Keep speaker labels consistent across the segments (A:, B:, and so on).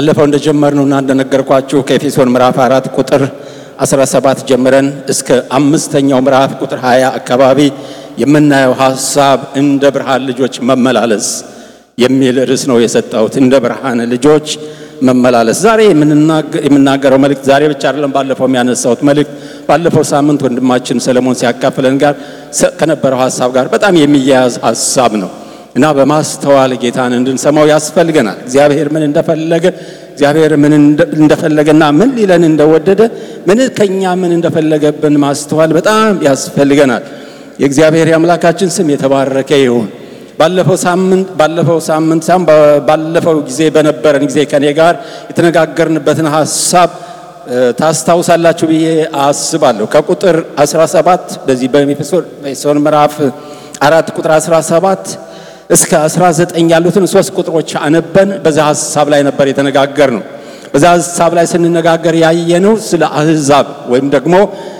A: ባለፈው እንደጀመርነውና እንደነገርኳችሁ ከኤፌሶን ምዕራፍ አራት ቁጥር 17 ጀምረን እስከ አምስተኛው ምዕራፍ ቁጥር 20 አካባቢ የምናየው ሐሳብ እንደ ብርሃን ልጆች መመላለስ የሚል ርዕስ ነው የሰጠሁት። እንደ ብርሃን ልጆች መመላለስ። ዛሬ የምናገረው መልእክት ዛሬ ብቻ አይደለም፣ ባለፈው የሚያነሳሁት መልእክት ባለፈው ሳምንት ወንድማችን ሰለሞን ሲያካፍለን ጋር ከነበረው ሐሳብ ጋር በጣም የሚያያዝ ሐሳብ ነው እና በማስተዋል ጌታን እንድንሰማው ያስፈልገናል። እግዚአብሔር ምን እንደፈለገ እግዚአብሔር ምን እንደፈለገና ምን ሊለን እንደወደደ ምን ከኛ ምን እንደፈለገብን ማስተዋል በጣም ያስፈልገናል። የእግዚአብሔር የአምላካችን ስም የተባረከ ይሁን። ባለፈው ሳምንት ባለፈው ሳምንት ሳም ባለፈው ጊዜ በነበረን ጊዜ ከኔ ጋር የተነጋገርንበትን ሐሳብ ታስታውሳላችሁ ብዬ አስባለሁ። ከቁጥር 17 በዚህ በኤፌሶን ምዕራፍ አራት ቁጥር 17 እስከ 19 ያሉትን ሶስት ቁጥሮች አነበን በዛ ሐሳብ ላይ ነበር የተነጋገር ነው። በዛ ሐሳብ ላይ ስንነጋገር ያየነው ስለ አህዛብ ወይም ደግሞ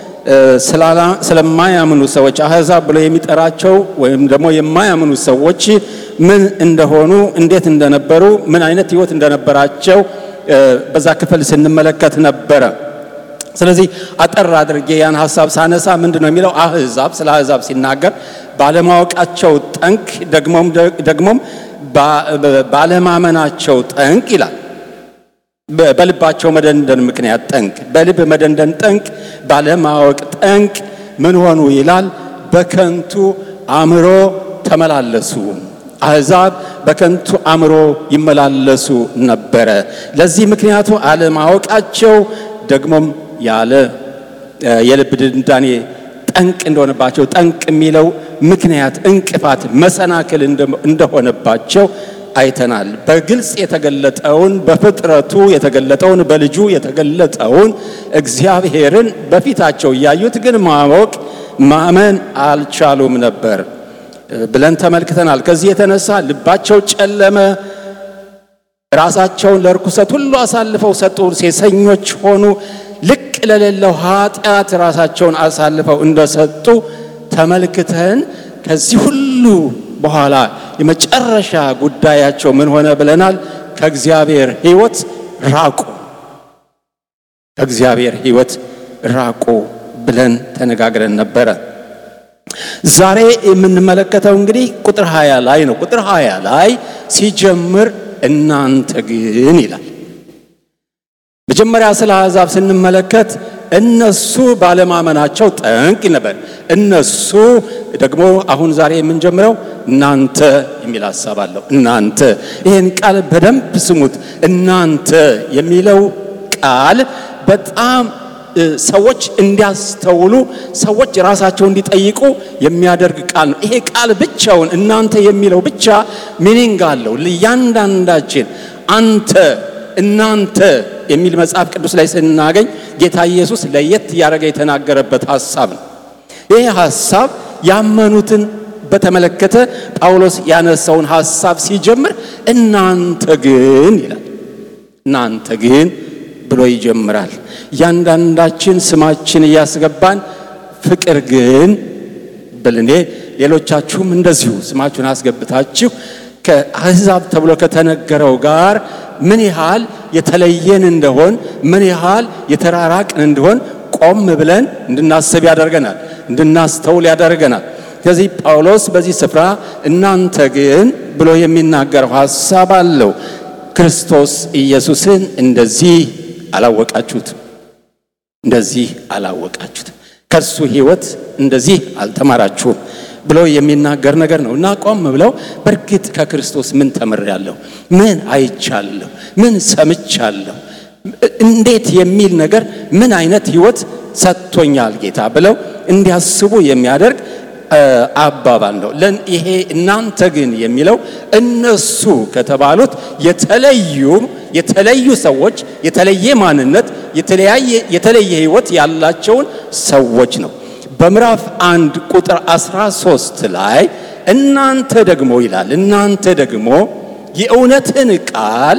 A: ስለማያምኑ ሰዎች አህዛብ ብሎ የሚጠራቸው ወይም ደግሞ የማያምኑ ሰዎች ምን እንደሆኑ፣ እንዴት እንደነበሩ፣ ምን አይነት ሕይወት እንደነበራቸው በዛ ክፍል ስንመለከት ነበረ። ስለዚህ አጠር አድርጌ ያን ሐሳብ ሳነሳ ምንድን ነው የሚለው አህዛብ ስለ አህዛብ ሲናገር ባለማወቃቸው ጠንቅ ደግሞም ደግሞም ባለማመናቸው ጠንቅ ይላል። በልባቸው መደንደን ምክንያት ጠንቅ፣ በልብ መደንደን ጠንቅ፣ ባለማወቅ ጠንቅ ምን ሆኑ ይላል? በከንቱ አእምሮ ተመላለሱ። አሕዛብ በከንቱ አእምሮ ይመላለሱ ነበረ። ለዚህ ምክንያቱ አለማወቃቸው ደግሞም ያለ የልብ ድንዳኔ ጠንቅ እንደሆነባቸው ጠንቅ የሚለው ምክንያት እንቅፋት፣ መሰናክል እንደሆነባቸው አይተናል። በግልጽ የተገለጠውን በፍጥረቱ የተገለጠውን በልጁ የተገለጠውን እግዚአብሔርን በፊታቸው እያዩት ግን ማወቅ ማመን አልቻሉም ነበር ብለን ተመልክተናል። ከዚህ የተነሳ ልባቸው ጨለመ፣ ራሳቸውን ለርኩሰት ሁሉ አሳልፈው ሰጡ፣ ሴሰኞች ሆኑ። ልቅ ለሌለው ኃጢአት ራሳቸውን አሳልፈው እንደሰጡ ተመልክተን ከዚህ ሁሉ በኋላ የመጨረሻ ጉዳያቸው ምን ሆነ ብለናል? ከእግዚአብሔር ሕይወት ራቁ። ከእግዚአብሔር ሕይወት ራቁ ብለን ተነጋግረን ነበረ። ዛሬ የምንመለከተው እንግዲህ ቁጥር ሃያ ላይ ነው። ቁጥር ሃያ ላይ ሲጀምር እናንተ ግን ይላል። መጀመሪያ ስለ አሕዛብ ስንመለከት እነሱ ባለማመናቸው ጠንቅ ነበር። እነሱ ደግሞ አሁን ዛሬ የምንጀምረው እናንተ የሚል ሀሳብ አለው። እናንተ ይህን ቃል በደንብ ስሙት። እናንተ የሚለው ቃል በጣም ሰዎች እንዲያስተውሉ፣ ሰዎች ራሳቸው እንዲጠይቁ የሚያደርግ ቃል ነው። ይሄ ቃል ብቻውን እናንተ የሚለው ብቻ ሚኒንግ አለው ለእያንዳንዳችን አንተ እናንተ የሚል መጽሐፍ ቅዱስ ላይ ስናገኝ ጌታ ኢየሱስ ለየት እያደረገ የተናገረበት ሐሳብ ነው። ይህ ሐሳብ ያመኑትን በተመለከተ ጳውሎስ ያነሳውን ሐሳብ ሲጀምር እናንተ ግን ይላል። እናንተ ግን ብሎ ይጀምራል። እያንዳንዳችን ስማችን እያስገባን ፍቅር ግን ብልኔ ሌሎቻችሁም እንደዚሁ ስማችሁን አስገብታችሁ ከአሕዛብ ተብሎ ከተነገረው ጋር ምን ያህል የተለየን እንደሆን ምን ያህል የተራራቅን እንደሆን ቆም ብለን እንድናስብ ያደርገናል፣ እንድናስተውል ያደርገናል። ስለዚህ ጳውሎስ በዚህ ስፍራ እናንተ ግን ብሎ የሚናገረው ሐሳብ አለው። ክርስቶስ ኢየሱስን እንደዚህ አላወቃችሁትም፣ እንደዚህ አላወቃችሁትም፣ ከእርሱ ሕይወት እንደዚህ አልተማራችሁም ብሎ የሚናገር ነገር ነው እና ቆም ብለው በእርግጥ ከክርስቶስ ምን ተምሬያለሁ፣ ምን አይቻለሁ፣ ምን ሰምቻለሁ፣ እንዴት የሚል ነገር ምን አይነት ሕይወት ሰጥቶኛል ጌታ ብለው እንዲያስቡ የሚያደርግ አባባል ነው። ይሄ እናንተ ግን የሚለው እነሱ ከተባሉት የተለዩ የተለዩ ሰዎች የተለየ ማንነት የተለየ ሕይወት ያላቸውን ሰዎች ነው። በምዕራፍ አንድ ቁጥር 13 ላይ እናንተ ደግሞ ይላል እናንተ ደግሞ የእውነትን ቃል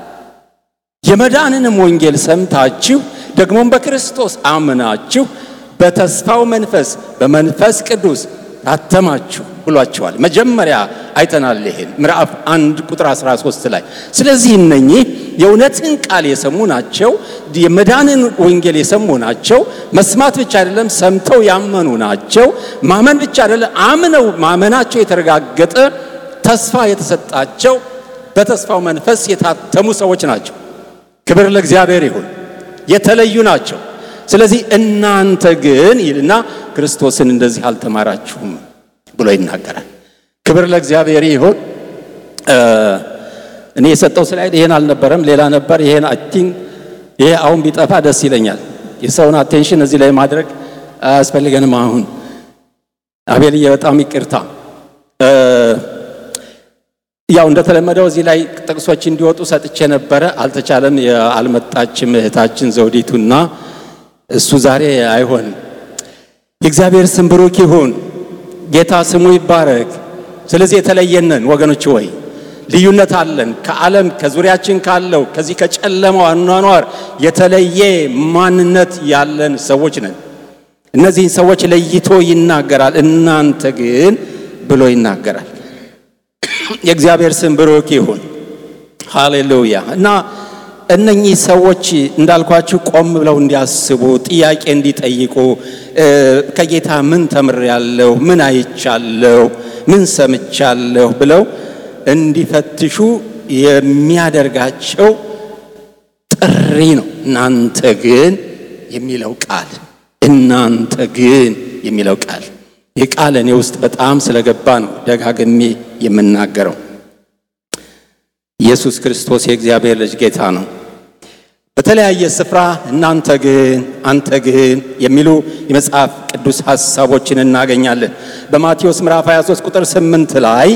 A: የመዳንንም ወንጌል ሰምታችሁ ደግሞም በክርስቶስ አምናችሁ በተስፋው መንፈስ በመንፈስ ቅዱስ ታተማችሁ ብሏቸዋል። መጀመሪያ አይተናል ይሄን ምዕራፍ አንድ ቁጥር 13 ላይ። ስለዚህ እነኚህ የእውነትን ቃል የሰሙ ናቸው። የመዳንን ወንጌል የሰሙ ናቸው። መስማት ብቻ አይደለም፣ ሰምተው ያመኑ ናቸው። ማመን ብቻ አይደለም፣ አምነው ማመናቸው የተረጋገጠ ተስፋ የተሰጣቸው በተስፋው መንፈስ የታተሙ ሰዎች ናቸው። ክብር ለእግዚአብሔር ይሁን። የተለዩ ናቸው። ስለዚህ እናንተ ግን ይልና ክርስቶስን እንደዚህ አልተማራችሁም ብሎ ይናገራል። ክብር ለእግዚአብሔር ይሁን። እኔ የሰጠው ስላይድ ይሄን አልነበረም፣ ሌላ ነበር። ይሄን አይ ቲንክ ይሄ አሁን ቢጠፋ ደስ ይለኛል። የሰውን አቴንሽን እዚህ ላይ ማድረግ አያስፈልገንም። አሁን አቤልዬ በጣም ይቅርታ። ያው እንደተለመደው እዚህ ላይ ጥቅሶች እንዲወጡ ሰጥቼ ነበረ፣ አልተቻለም። አልመጣችም እህታችን ዘውዲቱና እሱ ዛሬ አይሆንም። የእግዚአብሔር ስም ብሩክ ይሁን። ጌታ ስሙ ይባረክ። ስለዚህ የተለየነን ወገኖች ወይ ልዩነት አለን። ከዓለም ከዙሪያችን ካለው ከዚህ ከጨለማው አኗኗር የተለየ ማንነት ያለን ሰዎች ነን። እነዚህን ሰዎች ለይቶ ይናገራል። እናንተ ግን ብሎ ይናገራል። የእግዚአብሔር ስም ብሩክ ይሁን። ሃሌሉያ እና እነኚህ ሰዎች እንዳልኳችሁ ቆም ብለው እንዲያስቡ ጥያቄ እንዲጠይቁ ከጌታ ምን ተምሬያለሁ፣ ምን አይቻለሁ፣ ምን ሰምቻለሁ ብለው እንዲፈትሹ የሚያደርጋቸው ጥሪ ነው። እናንተ ግን የሚለው ቃል እናንተ ግን የሚለው ቃል ይህ ቃል እኔ ውስጥ በጣም ስለገባ ነው ደጋግሜ የምናገረው። ኢየሱስ ክርስቶስ የእግዚአብሔር ልጅ ጌታ ነው። በተለያየ ስፍራ እናንተ ግን፣ አንተ ግን የሚሉ የመጽሐፍ ቅዱስ ሐሳቦችን እናገኛለን። በማቴዎስ ምዕራፍ 23 ቁጥር 8 ላይ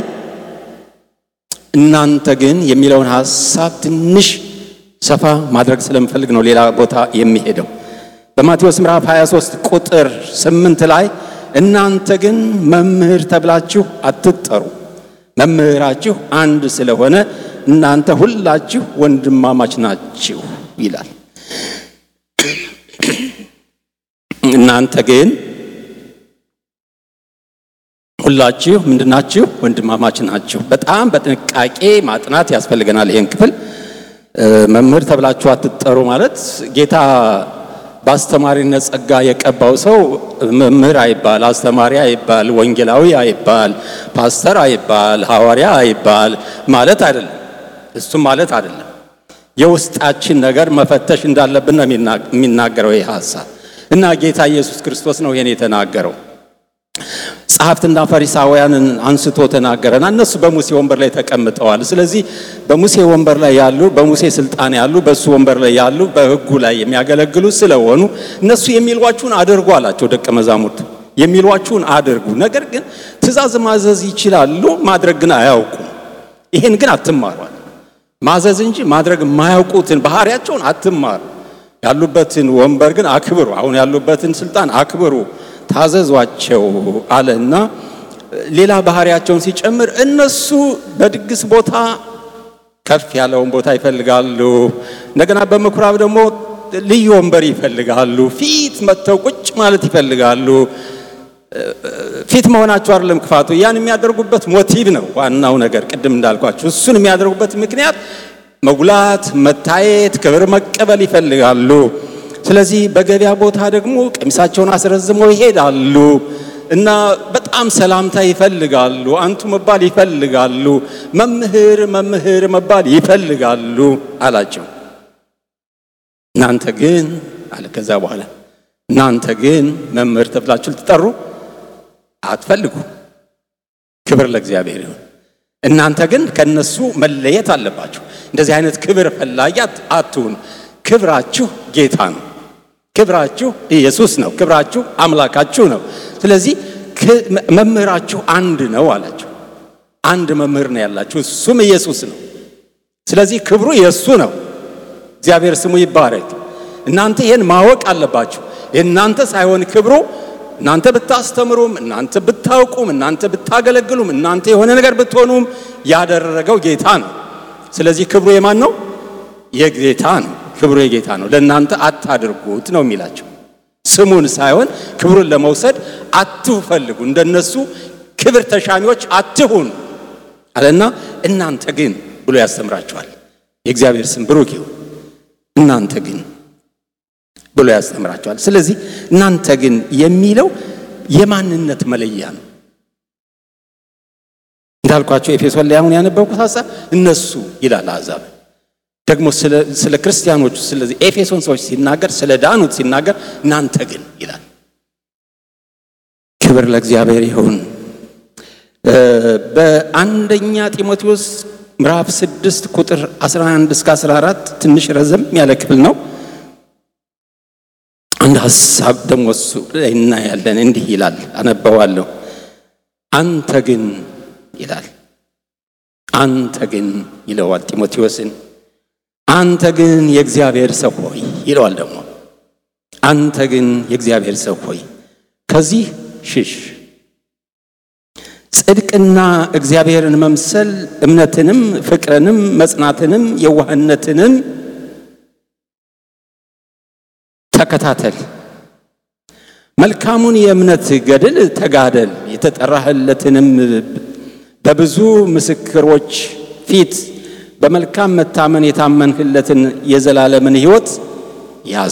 A: እናንተ ግን የሚለውን ሐሳብ ትንሽ ሰፋ ማድረግ ስለምፈልግ ነው ሌላ ቦታ የሚሄደው። በማቴዎስ ምዕራፍ 23 ቁጥር 8 ላይ እናንተ ግን መምህር ተብላችሁ አትጠሩ፣ መምህራችሁ አንድ ስለሆነ እናንተ ሁላችሁ ወንድማማች ናችሁ ይላል። እናንተ ግን ሁላችሁ ምንድናችሁ? ወንድማማች ናችሁ። በጣም በጥንቃቄ ማጥናት ያስፈልገናል ይሄን ክፍል። መምህር ተብላችሁ አትጠሩ ማለት ጌታ በአስተማሪነት ጸጋ የቀባው ሰው መምህር አይባል፣ አስተማሪ አይባል፣ ወንጌላዊ አይባል፣ ፓስተር አይባል፣ ሐዋርያ አይባል ማለት አይደለም። እሱም ማለት አይደለም። የውስጣችን ነገር መፈተሽ እንዳለብን ነው የሚናገረው ይህ ሐሳብ እና ጌታ ኢየሱስ ክርስቶስ ነው ይሄን የተናገረው። ጸሐፍትና ፈሪሳውያንን አንስቶ ተናገረና እነሱ በሙሴ ወንበር ላይ ተቀምጠዋል። ስለዚህ በሙሴ ወንበር ላይ ያሉ በሙሴ ስልጣን ያሉ በእሱ ወንበር ላይ ያሉ በሕጉ ላይ የሚያገለግሉ ስለሆኑ እነሱ የሚሏችሁን አድርጉ አላቸው። ደቀ መዛሙርቱ የሚሏችሁን አድርጉ፣ ነገር ግን ትእዛዝ ማዘዝ ይችላሉ፣ ማድረግ ግን አያውቁም። ይሄን ግን አትማሯል። ማዘዝ እንጂ ማድረግ የማያውቁትን ባህሪያቸውን አትማሩ። ያሉበትን ወንበር ግን አክብሩ። አሁን ያሉበትን ስልጣን አክብሩ ታዘዟቸው አለና ሌላ ባህሪያቸውን ሲጨምር እነሱ በድግስ ቦታ ከፍ ያለውን ቦታ ይፈልጋሉ። እንደገና በምኩራብ ደግሞ ልዩ ወንበር ይፈልጋሉ። ፊት መጥተው ቁጭ ማለት ይፈልጋሉ። ፊት መሆናቸው አይደለም ክፋቱ፣ ያን የሚያደርጉበት ሞቲቭ ነው ዋናው ነገር። ቅድም እንዳልኳቸው እሱን የሚያደርጉበት ምክንያት መጉላት፣ መታየት፣ ክብር መቀበል ይፈልጋሉ። ስለዚህ በገበያ ቦታ ደግሞ ቀሚሳቸውን አስረዝመው ይሄዳሉ እና በጣም ሰላምታ ይፈልጋሉ። አንቱ መባል ይፈልጋሉ። መምህር መምህር መባል ይፈልጋሉ አላቸው። እናንተ ግን አለ ከዛ በኋላ እናንተ ግን መምህር ተብላችሁ ልትጠሩ አትፈልጉ። ክብር ለእግዚአብሔር ይሁን። እናንተ ግን ከነሱ መለየት አለባችሁ። እንደዚህ አይነት ክብር ፈላጊ አትሁኑ። ክብራችሁ ጌታ ነው። ክብራችሁ ኢየሱስ ነው። ክብራችሁ አምላካችሁ ነው። ስለዚህ መምህራችሁ አንድ ነው አላቸው። አንድ መምህር ነው ያላችሁ፣ እሱም ኢየሱስ ነው። ስለዚህ ክብሩ የእሱ ነው። እግዚአብሔር ስሙ ይባረክ። እናንተ ይህን ማወቅ አለባችሁ። የእናንተ ሳይሆን ክብሩ እናንተ ብታስተምሩም፣ እናንተ ብታውቁም፣ እናንተ ብታገለግሉም፣ እናንተ የሆነ ነገር ብትሆኑም ያደረገው ጌታ ነው። ስለዚህ ክብሩ የማን ነው? የጌታ ነው። ክብሩ የጌታ ነው። ለእናንተ አታድርጉት ነው የሚላቸው። ስሙን ሳይሆን ክብሩን ለመውሰድ አትፈልጉ። እንደነሱ ክብር ተሻሚዎች አትሁን አለና እናንተ ግን ብሎ ያስተምራቸዋል። የእግዚአብሔር ስም ብሩክ ይሁን። እናንተ ግን ብሎ ያስተምራቸዋል። ስለዚህ እናንተ ግን የሚለው የማንነት መለያ ነው። እንዳልኳቸው ኤፌሶን ላይ አሁን ያነበብኩት ሀሳብ እነሱ ይላል አሕዛብ ደግሞ ስለ ክርስቲያኖቹ ስለዚህ ኤፌሶን ሰዎች ሲናገር ስለ ዳኑት ሲናገር እናንተ ግን ይላል። ክብር ለእግዚአብሔር ይሁን። በአንደኛ ጢሞቴዎስ ምዕራፍ 6 ቁጥር 11 እስከ 14 ትንሽ ረዘም ያለ ክፍል ነው። አንድ ሀሳብ ደግሞ እሱ ላይ እናያለን። እንዲህ ይላል፣ አነበዋለሁ። አንተ ግን ይላል፣ አንተ ግን ይለዋል ጢሞቴዎስን አንተ ግን የእግዚአብሔር ሰው ሆይ ይለዋል። ደግሞ አንተ ግን የእግዚአብሔር ሰው ሆይ ከዚህ ሽሽ፣ ጽድቅና እግዚአብሔርን መምሰል እምነትንም፣ ፍቅርንም፣ መጽናትንም፣ የዋህነትንም ተከታተል። መልካሙን የእምነት ገድል ተጋደል። የተጠራህለትንም በብዙ ምስክሮች ፊት በመልካም መታመን የታመንህለትን የዘላለምን ሕይወት ያዝ።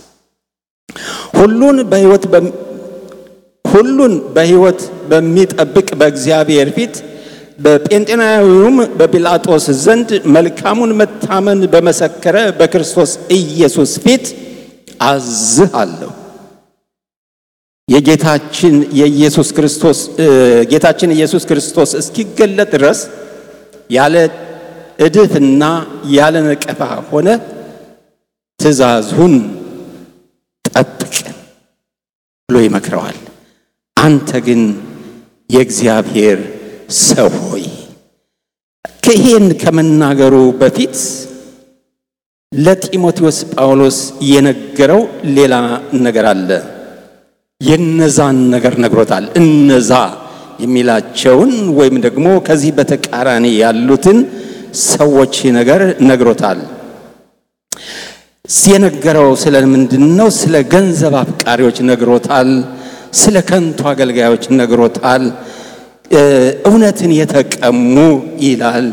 A: ሁሉን በሕይወት ሁሉን በሕይወት በሚጠብቅ በእግዚአብሔር ፊት በጴንጤናዊውም በጲላጦስ ዘንድ መልካሙን መታመን በመሰከረ በክርስቶስ ኢየሱስ ፊት አዝሃለሁ። የጌታችን የኢየሱስ ክርስቶስ ጌታችን ኢየሱስ ክርስቶስ እስኪገለጥ ድረስ ያለ እድፍና ያለ ነቀፋ ሆነ ትእዛዙን ጠብቅ ብሎ ይመክረዋል። አንተ ግን የእግዚአብሔር ሰው ሆይ ይሄን ከመናገሩ በፊት ለጢሞቴዎስ ጳውሎስ የነገረው ሌላ ነገር አለ። የነዛን ነገር ነግሮታል። እነዛ የሚላቸውን ወይም ደግሞ ከዚህ በተቃራኒ ያሉትን ሰዎች ነገር ነግሮታል። የነገረው ስለ ምንድን ነው? ስለ ገንዘብ አፍቃሪዎች ነግሮታል። ስለ ከንቱ አገልጋዮች ነግሮታል። እውነትን የተቀሙ ይላል።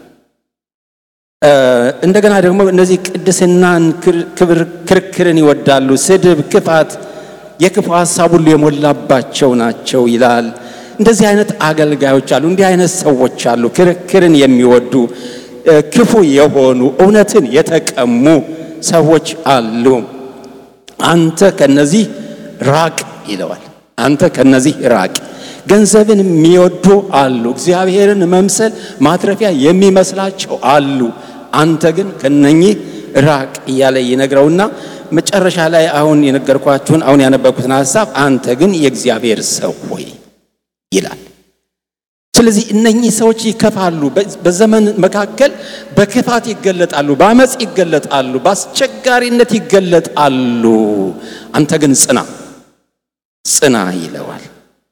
A: እንደገና ደግሞ እነዚህ ቅድስናን፣ ክብር፣ ክርክርን ይወዳሉ። ስድብ፣ ክፋት፣ የክፉ ሀሳብ ሁሉ የሞላባቸው ናቸው ይላል። እንደዚህ አይነት አገልጋዮች አሉ። እንዲህ አይነት ሰዎች አሉ። ክርክርን የሚወዱ ክፉ የሆኑ እውነትን የተቀሙ ሰዎች አሉ። አንተ ከነዚህ ራቅ ይለዋል። አንተ ከነዚህ ራቅ። ገንዘብን የሚወዱ አሉ። እግዚአብሔርን መምሰል ማትረፊያ የሚመስላቸው አሉ። አንተ ግን ከነኚህ ራቅ እያለ ይነግረውና መጨረሻ ላይ አሁን የነገርኳችሁን አሁን ያነበብኩትን ሀሳብ አንተ ግን የእግዚአብሔር ሰው ሆይ ይላል። ስለዚህ እነኚህ ሰዎች ይከፋሉ። በዘመን መካከል በክፋት ይገለጣሉ፣ በአመፅ ይገለጣሉ፣ በአስቸጋሪነት ይገለጣሉ። አንተ ግን ጽና ጽና ይለዋል።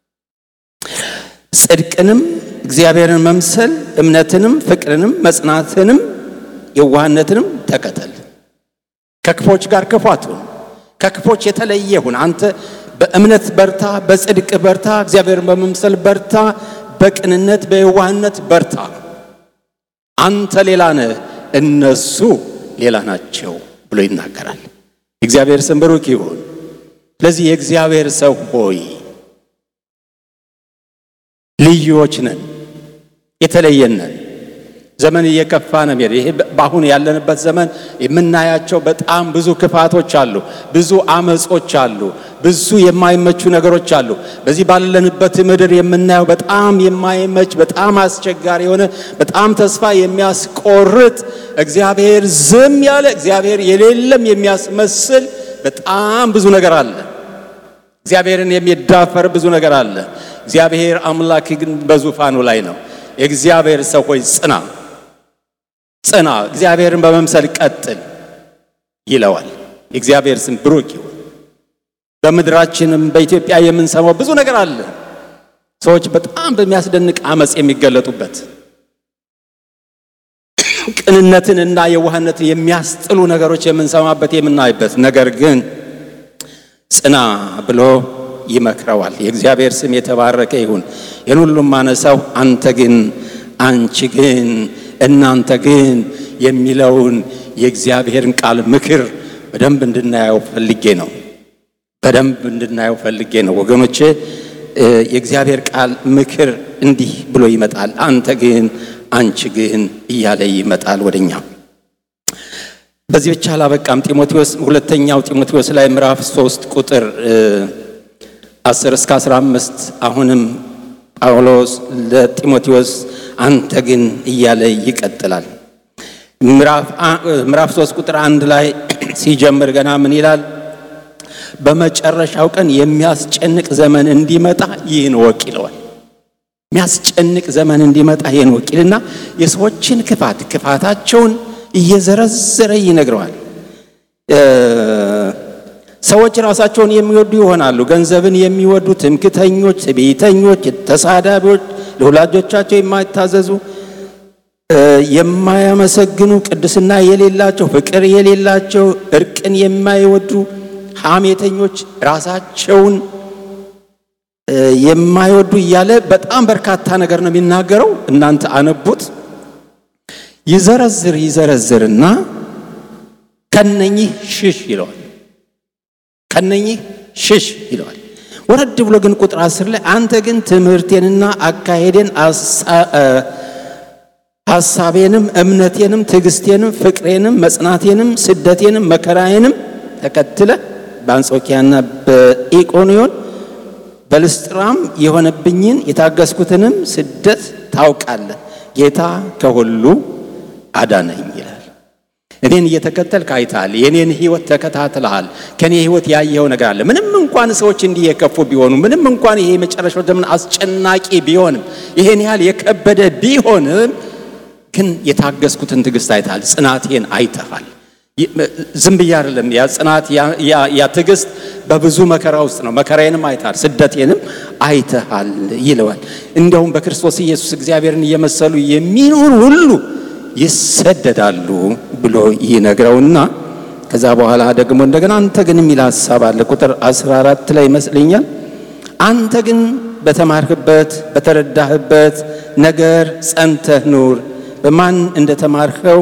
A: ጽድቅንም እግዚአብሔርን መምሰል እምነትንም፣ ፍቅርንም፣ መጽናትንም፣ የዋህነትንም ተከተል። ከክፎች ጋር ክፉ አትሁን። ከክፎች የተለየ ሁን። አንተ በእምነት በርታ፣ በጽድቅ በርታ፣ እግዚአብሔርን በመምሰል በርታ፣ በቅንነት በየዋህነት በርታ። አንተ ሌላ ነህ፣ እነሱ ሌላ ናቸው ብሎ ይናገራል። እግዚአብሔር ስም ብሩክ ይሁን። ስለዚህ የእግዚአብሔር ሰው ሆይ ልዩዎች ነን፣ የተለየን ነን። ዘመን እየከፋ ነው የሚሄድ። ይሄ በአሁን ያለንበት ዘመን የምናያቸው በጣም ብዙ ክፋቶች አሉ፣ ብዙ አመጾች አሉ፣ ብዙ የማይመቹ ነገሮች አሉ። በዚህ ባለንበት ምድር የምናየው በጣም የማይመች በጣም አስቸጋሪ የሆነ በጣም ተስፋ የሚያስቆርጥ እግዚአብሔር ዝም ያለ እግዚአብሔር የሌለም የሚያስመስል በጣም ብዙ ነገር አለ። እግዚአብሔርን የሚዳፈር ብዙ ነገር አለ። እግዚአብሔር አምላክ ግን በዙፋኑ ላይ ነው። የእግዚአብሔር ሰው ሆይ ጽና ጽና፣ እግዚአብሔርን በመምሰል ቀጥል ይለዋል። የእግዚአብሔር ስም ብሩክ ይሁን። በምድራችንም በኢትዮጵያ የምንሰማው ብዙ ነገር አለ። ሰዎች በጣም በሚያስደንቅ አመፅ የሚገለጡበት ቅንነትን እና የዋህነትን የሚያስጥሉ ነገሮች የምንሰማበት የምናይበት፣ ነገር ግን ጽና ብሎ ይመክረዋል። የእግዚአብሔር ስም የተባረከ ይሁን። ይህን ሁሉም ማነሳው አንተ ግን፣ አንቺ ግን፣ እናንተ ግን የሚለውን የእግዚአብሔርን ቃል ምክር በደንብ እንድናየው ፈልጌ ነው። በደንብ እንድናየው ፈልጌ ነው ወገኖቼ። የእግዚአብሔር ቃል ምክር እንዲህ ብሎ ይመጣል። አንተ ግን፣ አንቺ ግን እያለ ይመጣል ወደኛ። በዚህ ብቻ አላበቃም። ጢሞቴዎስ ሁለተኛው ጢሞቴዎስ ላይ ምዕራፍ ሶስት ቁጥር አስር እስከ አስራ አምስት አሁንም ጳውሎስ ለጢሞቴዎስ አንተ ግን እያለ ይቀጥላል። ምዕራፍ ሶስት ቁጥር አንድ ላይ ሲጀምር ገና ምን ይላል? በመጨረሻው ቀን የሚያስጨንቅ ዘመን እንዲመጣ ይህን ወቅ ይለዋል። የሚያስጨንቅ ዘመን እንዲመጣ ይህን ወቅ ይልና የሰዎችን ክፋት ክፋታቸውን እየዘረዘረ ይነግረዋል። ሰዎች ራሳቸውን የሚወዱ ይሆናሉ፣ ገንዘብን የሚወዱ፣ ትምክተኞች፣ ትዕቢተኞች፣ ተሳዳቢዎች፣ ለወላጆቻቸው የማይታዘዙ፣ የማያመሰግኑ፣ ቅድስና የሌላቸው፣ ፍቅር የሌላቸው፣ እርቅን የማይወዱ፣ ሐሜተኞች፣ ራሳቸውን የማይወዱ እያለ በጣም በርካታ ነገር ነው የሚናገረው። እናንተ አነቡት። ይዘረዝር ይዘረዝርና ከነኚህ ሽሽ ይለዋል። ከነኚህ ሽሽ ይለዋል። ወረድ ብሎ ግን ቁጥር አስር ላይ አንተ ግን ትምህርቴንና አካሄዴን ሐሳቤንም እምነቴንም ትዕግስቴንም ፍቅሬንም መጽናቴንም ስደቴንም መከራዬንም ተከትለ በአንጾኪያና በኢቆንዮን በልስጥራም የሆነብኝን የታገስኩትንም ስደት ታውቃለህ። ጌታ ከሁሉ አዳነኝ ይላል። እኔን እየተከተልክ አይተሃል። የኔን ሕይወት ተከታትለሃል። ከኔ ሕይወት ያየኸው ነገር አለ። ምንም እንኳን ሰዎች እንዲህ የከፉ ቢሆኑ፣ ምንም እንኳን ይሄ የመጨረሻው ዘመን አስጨናቂ ቢሆንም፣ ይሄን ያህል የከበደ ቢሆንም ግን የታገስኩትን ትዕግስት አይተሃል። ጽናቴን አይተሃል። ዝም ብዬ አይደለም። ያ ጽናት ያ ትዕግስት በብዙ መከራ ውስጥ ነው። መከራዬንም አይተሃል፣ ስደቴንም አይተሃል ይለዋል። እንደውም በክርስቶስ ኢየሱስ እግዚአብሔርን እየመሰሉ የሚኖሩ ሁሉ ይሰደዳሉ ብሎ ይነግረውና ከዛ በኋላ ደግሞ እንደገና አንተ ግን የሚል ሀሳብ አለ። ቁጥር 14 ላይ ይመስለኛል። አንተ ግን በተማርህበት በተረዳህበት ነገር ጸንተህ ኑር፣ በማን እንደተማርኸው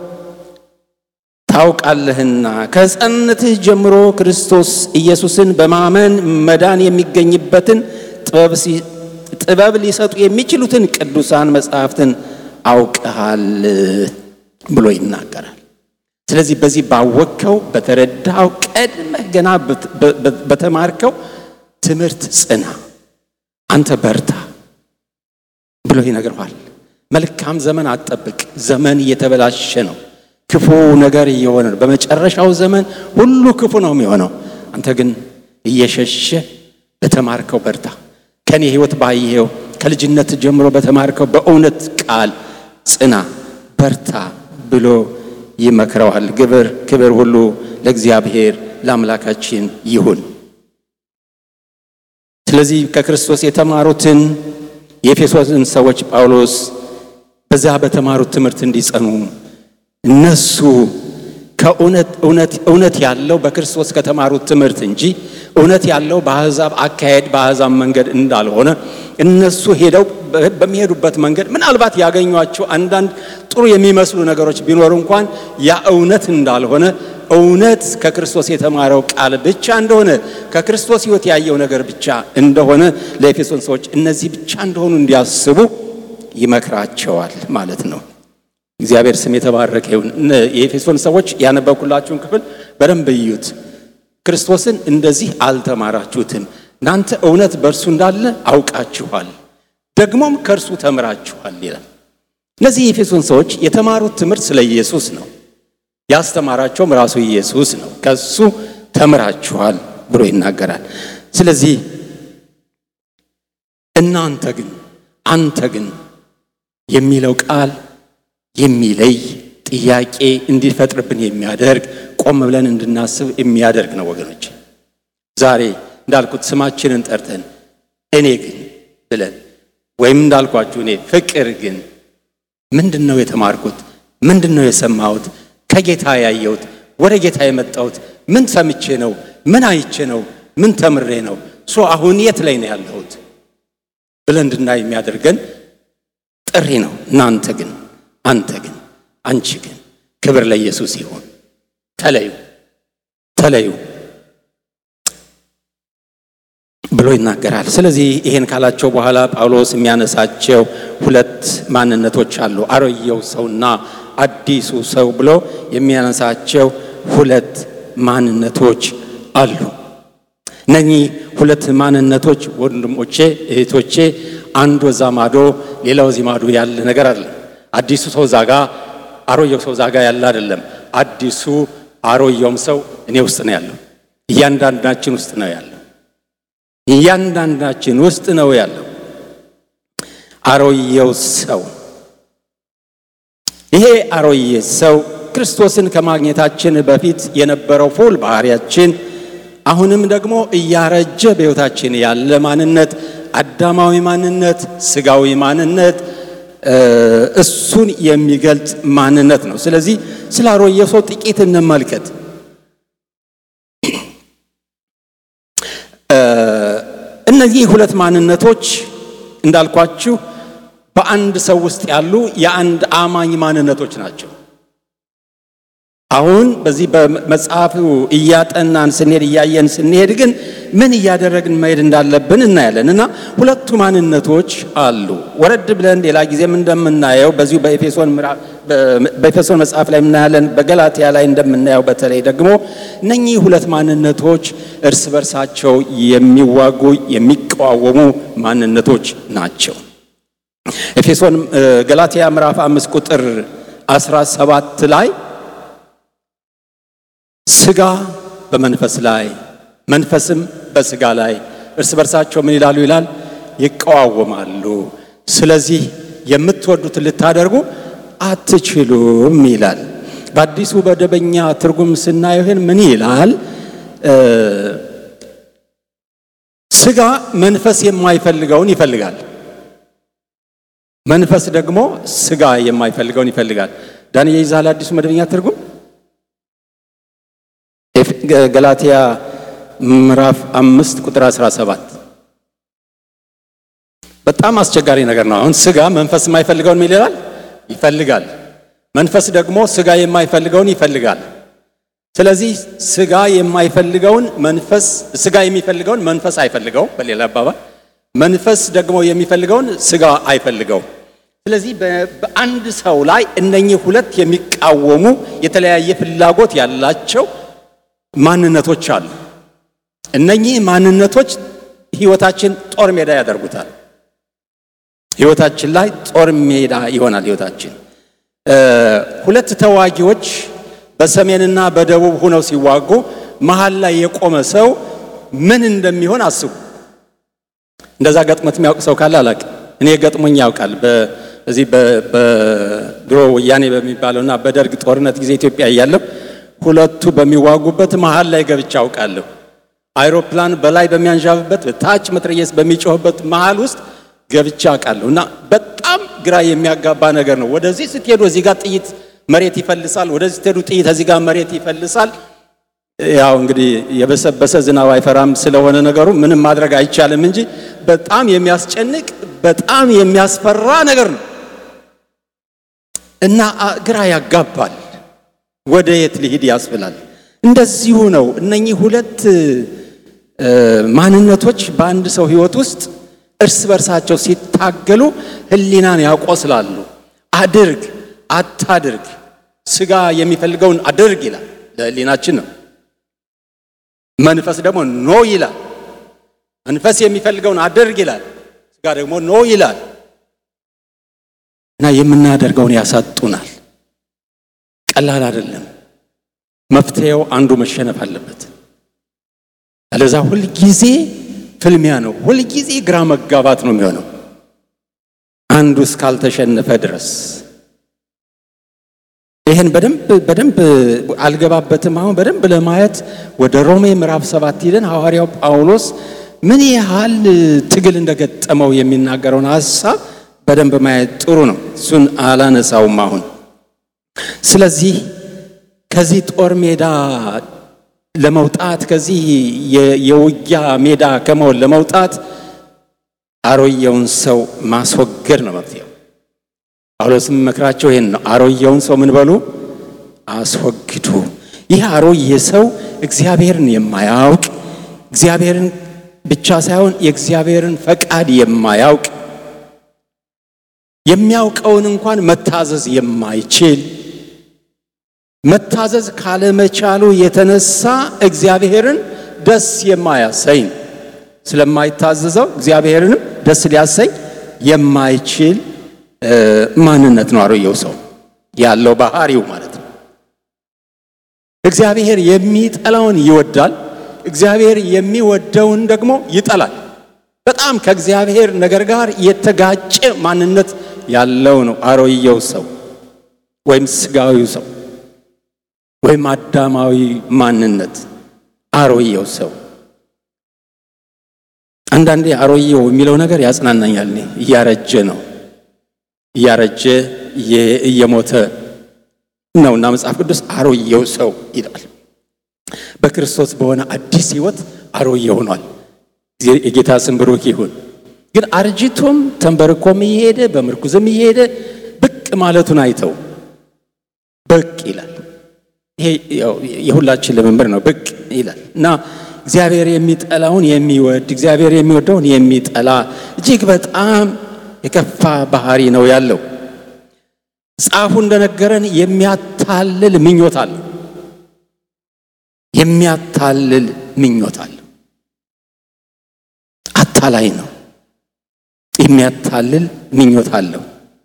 A: ታውቃለህና ከሕፃንነትህ ጀምሮ ክርስቶስ ኢየሱስን በማመን መዳን የሚገኝበትን ጥበብ ሊሰጡ የሚችሉትን ቅዱሳን መጻሕፍትን አውቀሃል ብሎ ይናገራል። ስለዚህ በዚህ ባወቅከው በተረዳው ቀድመህ ገና በተማርከው ትምህርት ጽና፣ አንተ በርታ ብሎ ይነግረዋል። መልካም ዘመን አትጠብቅ። ዘመን እየተበላሸ ነው። ክፉ ነገር እየሆነ ነው። በመጨረሻው ዘመን ሁሉ ክፉ ነው የሚሆነው። አንተ ግን እየሸሸ በተማርከው በርታ። ከኔ ሕይወት ባየኸው ከልጅነት ጀምሮ በተማርከው በእውነት ቃል ጽና፣ በርታ ብሎ ይመክረዋል። ግብር ክብር ሁሉ ለእግዚአብሔር ለአምላካችን ይሁን። ስለዚህ ከክርስቶስ የተማሩትን የኤፌሶስን ሰዎች ጳውሎስ በዛ በተማሩት ትምህርት እንዲጸኑ እነሱ ከእውነት እውነት እውነት ያለው በክርስቶስ ከተማሩት ትምህርት እንጂ እውነት ያለው በአሕዛብ አካሄድ በአሕዛብ መንገድ እንዳልሆነ እነሱ ሄደው በሚሄዱበት መንገድ ምናልባት ያገኟቸው አንዳንድ ጥሩ የሚመስሉ ነገሮች ቢኖሩ እንኳን ያ እውነት እንዳልሆነ እውነት ከክርስቶስ የተማረው ቃል ብቻ እንደሆነ ከክርስቶስ ሕይወት ያየው ነገር ብቻ እንደሆነ ለኤፌሶን ሰዎች እነዚህ ብቻ እንደሆኑ እንዲያስቡ ይመክራቸዋል ማለት ነው። እግዚአብሔር ስም የተባረከ ይሁን። የኤፌሶን ሰዎች ያነበብኩላችሁን ክፍል በደንብ እዩት። ክርስቶስን እንደዚህ አልተማራችሁትም፣ እናንተ እውነት በእርሱ እንዳለ አውቃችኋል፣ ደግሞም ከእርሱ ተምራችኋል ይላል። እነዚህ የኤፌሶን ሰዎች የተማሩት ትምህርት ስለ ኢየሱስ ነው። ያስተማራቸውም ራሱ ኢየሱስ ነው። ከሱ ተምራችኋል ብሎ ይናገራል። ስለዚህ እናንተ ግን አንተ ግን የሚለው ቃል የሚለይ ጥያቄ እንዲፈጥርብን የሚያደርግ ቆም ብለን እንድናስብ የሚያደርግ ነው ወገኖች። ዛሬ እንዳልኩት ስማችንን ጠርተን እኔ ግን ብለን ወይም እንዳልኳችሁ እኔ ፍቅር ግን ምንድን ነው የተማርኩት? ምንድን ነው የሰማሁት? ከጌታ ያየሁት? ወደ ጌታ የመጣሁት ምን ሰምቼ ነው? ምን አይቼ ነው? ምን ተምሬ ነው? ሶ አሁን የት ላይ ነው ያለሁት ብለን እንድናይ የሚያደርገን ጥሪ ነው። እናንተ ግን አንተ ግን አንቺ ግን ክብር ለኢየሱስ ይሁን። ተለዩ ተለዩ ብሎ ይናገራል። ስለዚህ ይሄን ካላቸው በኋላ ጳውሎስ የሚያነሳቸው ሁለት ማንነቶች አሉ። አሮጌው ሰውና አዲሱ ሰው ብሎ የሚያነሳቸው ሁለት ማንነቶች አሉ። እነኚህ ሁለት ማንነቶች ወንድሞቼ፣ እህቶቼ አንዱ እዛ ማዶ ሌላው እዚህ ማዶ ያለ ነገር አለ። አዲሱ ሰው ዛጋ፣ አሮጌው ሰው ዛጋ ያለ አይደለም። አዲሱ አሮጌውም ሰው እኔ ውስጥ ነው ያለው። እያንዳንዳችን ውስጥ ነው ያለው። እያንዳንዳችን ውስጥ ነው ያለው አሮጌው ሰው። ይሄ አሮጌ ሰው ክርስቶስን ከማግኘታችን በፊት የነበረው ፉል ባህሪያችን አሁንም ደግሞ እያረጀ በሕይወታችን ያለ ማንነት፣ አዳማዊ ማንነት፣ ስጋዊ ማንነት እሱን የሚገልጽ ማንነት ነው። ስለዚህ ስለ አሮጌው ሰው ጥቂት እንመልከት። እነዚህ ሁለት ማንነቶች እንዳልኳችሁ በአንድ ሰው ውስጥ ያሉ የአንድ አማኝ ማንነቶች ናቸው። አሁን በዚህ በመጽሐፉ እያጠናን ስንሄድ እያየን ስንሄድ ግን ምን እያደረግን መሄድ እንዳለብን እናያለን እና ሁለቱ ማንነቶች አሉ። ወረድ ብለን ሌላ ጊዜም እንደምናየው በዚሁ በኤፌሶን መጽሐፍ ላይ እናያለን፣ በገላትያ ላይ እንደምናየው በተለይ ደግሞ እነኚህ ሁለት ማንነቶች እርስ በርሳቸው የሚዋጉ የሚቀዋወሙ ማንነቶች ናቸው። ኤፌሶን ገላትያ ምዕራፍ አምስት ቁጥር 17 ላይ ስጋ በመንፈስ ላይ መንፈስም በስጋ ላይ እርስ በርሳቸው ምን ይላሉ ይላል ይቀዋወማሉ። ስለዚህ የምትወዱትን ልታደርጉ አትችሉም ይላል። በአዲሱ መደበኛ ትርጉም ስናየው ይህን ምን ይላል? ስጋ መንፈስ የማይፈልገውን ይፈልጋል፣ መንፈስ ደግሞ ስጋ የማይፈልገውን ይፈልጋል። ዳንኤል ይዛል አዲሱ መደበኛ ትርጉም ገላትያ ምዕራፍ አምስት ቁጥር 17 በጣም አስቸጋሪ ነገር ነው። አሁን ስጋ መንፈስ የማይፈልገውን ምን ይላል? ይፈልጋል። መንፈስ ደግሞ ስጋ የማይፈልገውን ይፈልጋል። ስለዚህ ስጋ የማይፈልገውን መንፈስ ስጋ የሚፈልገውን መንፈስ አይፈልገው። በሌላ አባባል መንፈስ ደግሞ የሚፈልገውን ስጋ አይፈልገው። ስለዚህ በአንድ ሰው ላይ እነኚህ ሁለት የሚቃወሙ የተለያየ ፍላጎት ያላቸው ማንነቶች አሉ። እነኚህ ማንነቶች ህይወታችን ጦር ሜዳ ያደርጉታል። ህይወታችን ላይ ጦር ሜዳ ይሆናል። ህይወታችን ሁለት ተዋጊዎች በሰሜንና በደቡብ ሆነው ሲዋጉ መሀል ላይ የቆመ ሰው ምን እንደሚሆን አስቡ። እንደዛ ገጥሞት የሚያውቅ ሰው ካለ አላውቅም። እኔ ገጥሞኝ ያውቃል። በዚህ በድሮ ወያኔ በሚባለውና በደርግ ጦርነት ጊዜ ኢትዮጵያ እያለሁ ሁለቱ በሚዋጉበት መሃል ላይ ገብቻ አውቃለሁ። አይሮፕላን በላይ በሚያንዣብበት ታች መትረየስ በሚጮህበት መሃል ውስጥ ገብቻ አውቃለሁ። እና በጣም ግራ የሚያጋባ ነገር ነው። ወደዚህ ስትሄዱ እዚህ ጋር ጥይት መሬት ይፈልሳል፣ ወደዚህ ስትሄዱ ጥይት እዚህ ጋር መሬት ይፈልሳል። ያው እንግዲህ የበሰበሰ ዝናብ አይፈራም ስለሆነ ነገሩ ምንም ማድረግ አይቻልም እንጂ በጣም የሚያስጨንቅ በጣም የሚያስፈራ ነገር ነው እና ግራ ያጋባል። ወደ የት ሊሄድ ያስብላል። እንደዚሁ ነው። እነኚህ ሁለት ማንነቶች በአንድ ሰው ሕይወት ውስጥ እርስ በርሳቸው ሲታገሉ ሕሊናን ያቆስላሉ። አድርግ አታድርግ፣ ስጋ የሚፈልገውን አድርግ ይላል፣ ለሕሊናችን ነው። መንፈስ ደግሞ ኖ ይላል። መንፈስ የሚፈልገውን አድርግ ይላል፣ ስጋ ደግሞ ኖ ይላል እና የምናደርገውን ያሳጡናል። ቀላል አይደለም። መፍትሄው አንዱ መሸነፍ አለበት። አለዛ ሁልጊዜ ፍልሚያ ነው። ሁልጊዜ ግራ መጋባት ነው የሚሆነው አንዱ እስካልተሸነፈ ድረስ። ይህን በደንብ በደንብ አልገባበትም። አሁን በደንብ ለማየት ወደ ሮሜ ምዕራፍ ሰባት ሂደን ሐዋርያው ጳውሎስ ምን ያህል ትግል እንደገጠመው የሚናገረውን ሐሳብ በደንብ ማየት ጥሩ ነው። እሱን አላነሳውም አሁን ስለዚህ ከዚህ ጦር ሜዳ ለመውጣት ከዚህ የውጊያ ሜዳ ከመሆን ለመውጣት አሮየውን ሰው ማስወገድ ነው መፍትሄው። ጳውሎስም መክራቸው ይሄን ነው። አሮየውን ሰው ምን በሉ አስወግዱ። ይህ አሮየ ሰው እግዚአብሔርን የማያውቅ እግዚአብሔርን ብቻ ሳይሆን የእግዚአብሔርን ፈቃድ የማያውቅ የሚያውቀውን እንኳን መታዘዝ የማይችል መታዘዝ ካለመቻሉ የተነሳ እግዚአብሔርን ደስ የማያሰኝ ስለማይታዘዘው እግዚአብሔርንም ደስ ሊያሰኝ የማይችል ማንነት ነው አሮየው ሰው ያለው ባህሪው ማለት ነው። እግዚአብሔር የሚጠላውን ይወዳል፣ እግዚአብሔር የሚወደውን ደግሞ ይጠላል። በጣም ከእግዚአብሔር ነገር ጋር የተጋጨ ማንነት ያለው ነው አሮየው ሰው ወይም ስጋዊው ሰው ወይም አዳማዊ ማንነት አሮየው ሰው። አንዳንዴ አሮየው የሚለው ነገር ያጽናናኛል። እኔ እያረጀ ነው እያረጀ እየሞተ ነውና መጽሐፍ ቅዱስ አሮየው ሰው ይላል። በክርስቶስ በሆነ አዲስ ሕይወት አሮየ ሆኗል። የጌታ ስም ብሩክ ይሁን። ግን አርጅቶም ተንበርኮም እየሄደ በምርኩዝም እየሄደ ብቅ ማለቱን አይተው ብቅ ይላል። ይሄ የሁላችን ልምምድ ነው። ብቅ ይላል እና እግዚአብሔር የሚጠላውን የሚወድ እግዚአብሔር የሚወደውን የሚጠላ እጅግ በጣም የከፋ ባህሪ ነው ያለው። ጻፉ እንደነገረን የሚያታልል ምኞት አለው። የሚያታልል ምኞት አለው። አታላይ ነው። የሚያታልል ምኞት አለው።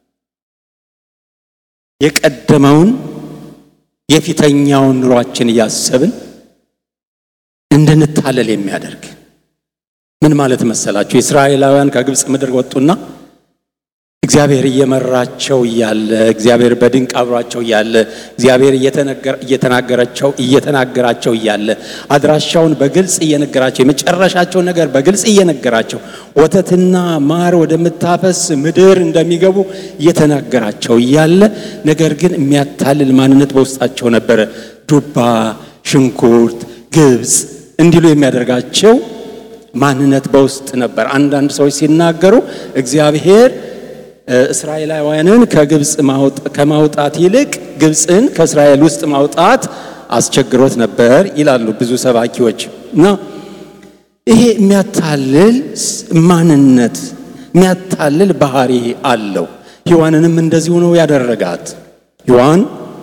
A: የቀደመውን የፊተኛውን ኑሯችን እያሰብን እንድንታለል የሚያደርግ ምን ማለት መሰላችሁ? የእስራኤላውያን ከግብፅ ምድር ወጡና እግዚአብሔር እየመራቸው እያለ እግዚአብሔር በድንቅ አብሯቸው እያለ እግዚአብሔር እየተናገራቸው እየተናገራቸው እያለ አድራሻውን በግልጽ እየነገራቸው የመጨረሻቸው ነገር በግልጽ እየነገራቸው ወተትና ማር ወደምታፈስ ምድር እንደሚገቡ እየተናገራቸው እያለ ነገር ግን የሚያታልል ማንነት በውስጣቸው ነበረ። ዱባ፣ ሽንኩርት፣ ግብፅ እንዲሉ የሚያደርጋቸው ማንነት በውስጥ ነበር። አንዳንድ ሰዎች ሲናገሩ እግዚአብሔር እስራኤላውያንን ከግብፅ ከማውጣት ይልቅ ግብፅን ከእስራኤል ውስጥ ማውጣት አስቸግሮት ነበር ይላሉ ብዙ ሰባኪዎች። እና ይሄ የሚያታልል ማንነት የሚያታልል ባህሪ አለው። ሔዋንንም እንደዚሁ ነው ያደረጋት። ሔዋን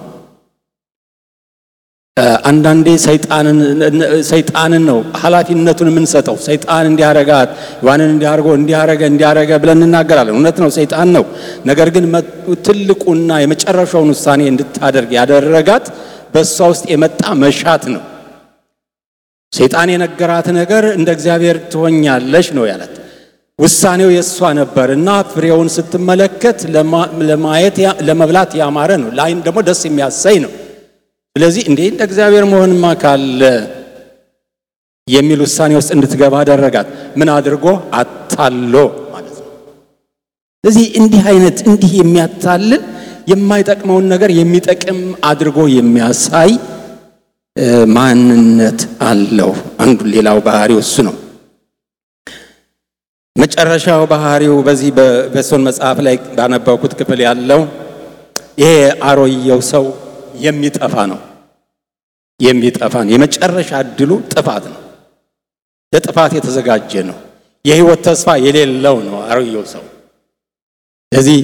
A: አንዳንዴ ሰይጣንን ነው ኃላፊነቱን የምንሰጠው። ሰይጣን እንዲያረጋት ሔዋንን እንዲያርጎ እንዲያረገ እንዲያረገ ብለን እንናገራለን። እውነት ነው፣ ሰይጣን ነው። ነገር ግን ትልቁና የመጨረሻውን ውሳኔ እንድታደርግ ያደረጋት በእሷ ውስጥ የመጣ መሻት ነው። ሰይጣን የነገራት ነገር እንደ እግዚአብሔር ትሆኛለሽ ነው ያላት። ውሳኔው የእሷ ነበር እና ፍሬውን ስትመለከት ለማየት ለመብላት ያማረ ነው፣ ለዓይን ደግሞ ደስ የሚያሰኝ ነው። ስለዚህ እንዴ እንደ እግዚአብሔር መሆንማ ካለ የሚል ውሳኔ ውስጥ እንድትገባ አደረጋት። ምን አድርጎ አታሎ ማለት ነው። ስለዚህ እንዲህ አይነት እንዲህ የሚያታልል የማይጠቅመውን ነገር የሚጠቅም አድርጎ የሚያሳይ ማንነት አለው። አንዱ ሌላው ባህሪው እሱ ነው። መጨረሻው ባህሪው በዚህ በኤፌሶን መጽሐፍ ላይ ባነበብኩት ክፍል ያለው ይሄ አሮየው ሰው የሚጠፋ ነው። የሚጠፋ ነው። የመጨረሻ እድሉ ጥፋት ነው። ለጥፋት የተዘጋጀ ነው። የሕይወት ተስፋ የሌለው ነው አሮየው ሰው። ስለዚህ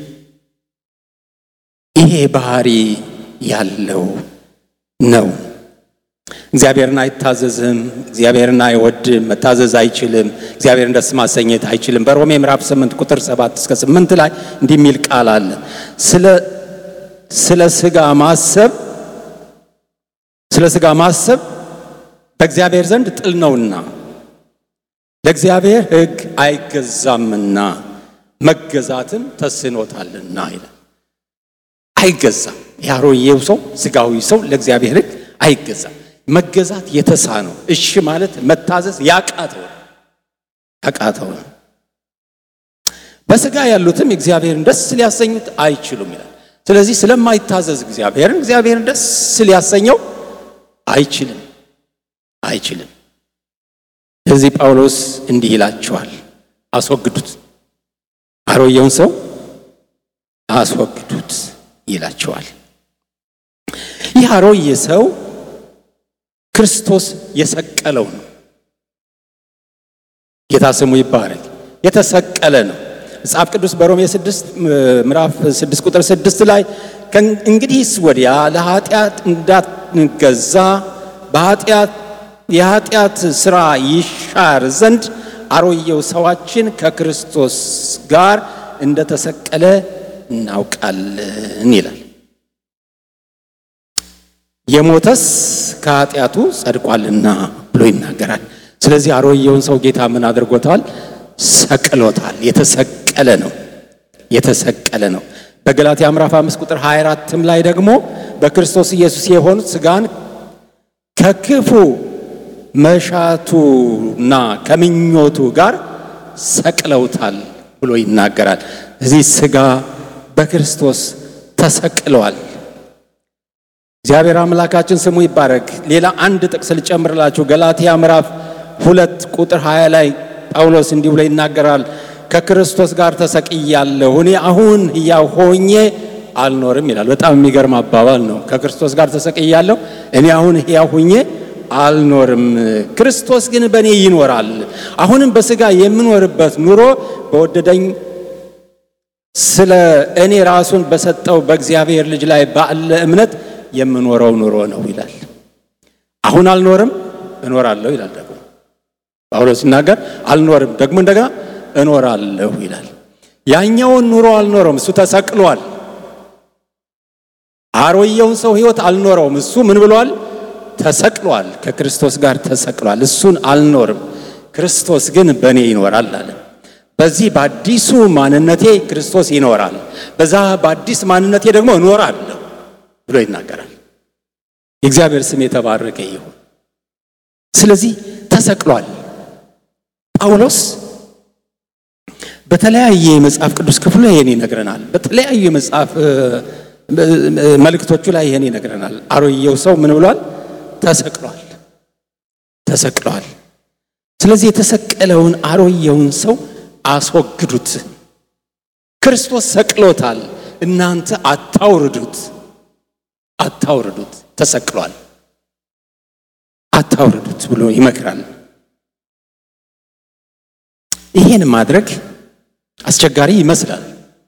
A: ይሄ ባህሪ ያለው ነው። እግዚአብሔርን አይታዘዝም። እግዚአብሔርን አይወድም። መታዘዝ አይችልም። እግዚአብሔርን ደስ ማሰኘት አይችልም። በሮሜ ምዕራፍ 8 ቁጥር 7 እስከ 8 ላይ እንዲህ የሚል ቃል አለ ስለ ስለ ስጋ ማሰብ ስለ ስጋ ማሰብ በእግዚአብሔር ዘንድ ጥል ነውና ለእግዚአብሔር ሕግ አይገዛምና መገዛትም ተስኖታልና ይላል። አይገዛም። የአሮጌው ሰው ስጋዊ ሰው ለእግዚአብሔር ሕግ አይገዛም። መገዛት የተሳነው እሺ ማለት መታዘዝ ያቃተው ያቃተው በስጋ ያሉትም እግዚአብሔርን ደስ ሊያሰኙት አይችሉም ይላል። ስለዚህ ስለማይታዘዝ እግዚአብሔርን እግዚአብሔርን ደስ ሊያሰኘው አይችልም። አይችልም። ስለዚህ ጳውሎስ እንዲህ ይላቸዋል፣ አስወግዱት፣ አሮጌውን ሰው አስወግዱት ይላቸዋል። ይህ አሮጌ ሰው ክርስቶስ የሰቀለው ነው። ጌታ ስሙ ይባረክ። የተሰቀለ ነው። መጽሐፍ ቅዱስ በሮሜ 6 ምዕራፍ 6 ቁጥር 6 ላይ እንግዲህስ ወዲያ ለኃጢአት እንዳንገዛ በኃጢአት የኃጢአት ሥራ ይሻር ዘንድ አሮጌው ሰዋችን ከክርስቶስ ጋር እንደተሰቀለ እናውቃለን ይላል። የሞተስ ከኃጢአቱ ጸድቋልና ብሎ ይናገራል። ስለዚህ አሮጌውን ሰው ጌታ ምን አድርጎታል? ሰቅሎታል። የተሰቀለ ነው። የተሰቀለ ነው። በገላትያ ምዕራፍ 5 ቁጥር 24ም ላይ ደግሞ በክርስቶስ ኢየሱስ የሆኑት ሥጋን ከክፉ መሻቱና ከምኞቱ ጋር ሰቅለውታል ብሎ ይናገራል። እዚህ ሥጋ በክርስቶስ ተሰቅለዋል። እግዚአብሔር አምላካችን ስሙ ይባረክ። ሌላ አንድ ጥቅስ ልጨምርላችሁ። ገላትያ ምዕራፍ ሁለት ቁጥር 20 ላይ ጳውሎስ እንዲህ ብሎ ይናገራል። ከክርስቶስ ጋር ተሰቅያለሁ፣ እኔ አሁን ሕያው ሆኜ አልኖርም ይላል። በጣም የሚገርም አባባል ነው። ከክርስቶስ ጋር ተሰቅያለሁ፣ እኔ አሁን ሕያው ሆኜ አልኖርም፣ ክርስቶስ ግን በእኔ ይኖራል። አሁንም በሥጋ የምኖርበት ኑሮ በወደደኝ ስለ እኔ ራሱን በሰጠው በእግዚአብሔር ልጅ ላይ ባለ እምነት የምኖረው ኑሮ ነው ይላል። አሁን አልኖርም እኖራለሁ ይላል። ደግሞ ጳውሎስ ሲናገር አልኖርም ደግሞ እንደገና እኖራለሁ ይላል። ያኛውን ኑሮ አልኖረውም፣ እሱ ተሰቅሏል። አሮየውን ሰው ሕይወት አልኖረውም፣ እሱ ምን ብሏል? ተሰቅሏል። ከክርስቶስ ጋር ተሰቅሏል። እሱን አልኖርም፣ ክርስቶስ ግን በእኔ ይኖራል አለ። በዚህ በአዲሱ ማንነቴ ክርስቶስ ይኖራል፣ በዛ በአዲስ ማንነቴ ደግሞ እኖራለሁ ብሎ ይናገራል። የእግዚአብሔር ስም የተባረከ ይሁን። ስለዚህ ተሰቅሏል። ጳውሎስ በተለያየ የመጽሐፍ ቅዱስ ክፍሉ ይሄን ይነግረናል። በተለያዩ የመጽሐፍ መልእክቶቹ ላይ ይሄን ይነግረናል። አሮጌው ሰው ምን ብሏል? ተሰቅሏል። ተሰቅሏል። ስለዚህ የተሰቀለውን አሮጌውን ሰው አስወግዱት። ክርስቶስ ሰቅሎታል፣ እናንተ አታውርዱት፣ አታውርዱት። ተሰቅሏል፣ አታውርዱት ብሎ ይመክራል። ይሄን ማድረግ አስቸጋሪ ይመስላል።